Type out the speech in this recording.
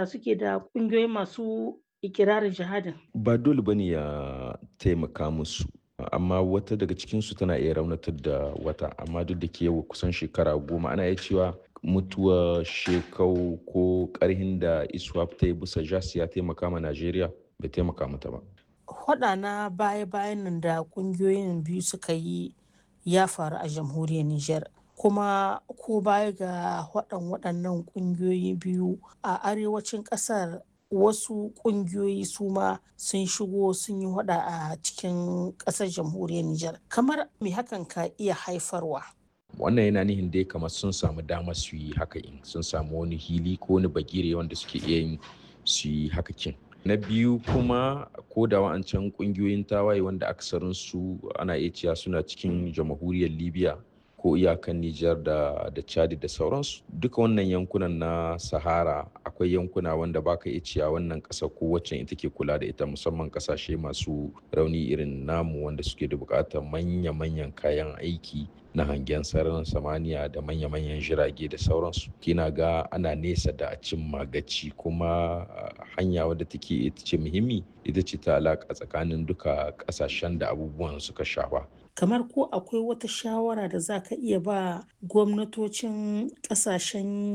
da suke da ƙungiyoyi masu ikirarin jihadin? Ba dole ba ne ya taimaka musu. Amma wata daga cikinsu tana iya raunatar da wata. Amma duk da ke yau kusan shekara goma ana iya cewa mutuwar shekau ko ƙarhin da ISWAP ta yi bisa JAS ya taimaka ma Najeriya bai taimaka mata ba. Faɗa na baya-bayan nan da ƙungiyoyin biyu suka yi ya faru a jamhuriyar Nijar. Kuma ko baya ga faɗan waɗannan ƙungiyoyi biyu a arewacin ƙasar wasu ƙungiyoyi su ma sun shigo sun yi faɗa a cikin ƙasar jamhuriyar Nijar. Kamar me hakan ka iya haifarwa? Wannan yana nihin dai kamar sun samu damar su yi haka in sun samu wani hili ko wani bagire wanda suke iya yin su yi haka kin. Na biyu kuma ko da wa'ancan ƙungiyoyin tawaye wanda aksarinsu ana iya cewa suna cikin jamhuriyar Libya ko iyakan Nijar da, da Chad da sauransu. Duka wannan yankunan na Sahara akwai yankuna wanda baka iya cewa wannan ƙasa ko wacce ita ke kula da ita musamman ƙasashe masu rauni irin namu wanda suke da buƙatar manya-manyan kayan aiki na hangen sararin samaniya da manya-manyan jirage da sauransu kina ga ana nesa da a cin magaci kuma hanya wadda take ita ce muhimmi ita ce ta alaƙa tsakanin duka ƙasashen da abubuwan suka shafa kamar ko akwai wata shawara da za ka iya ba gwamnatocin ƙasashen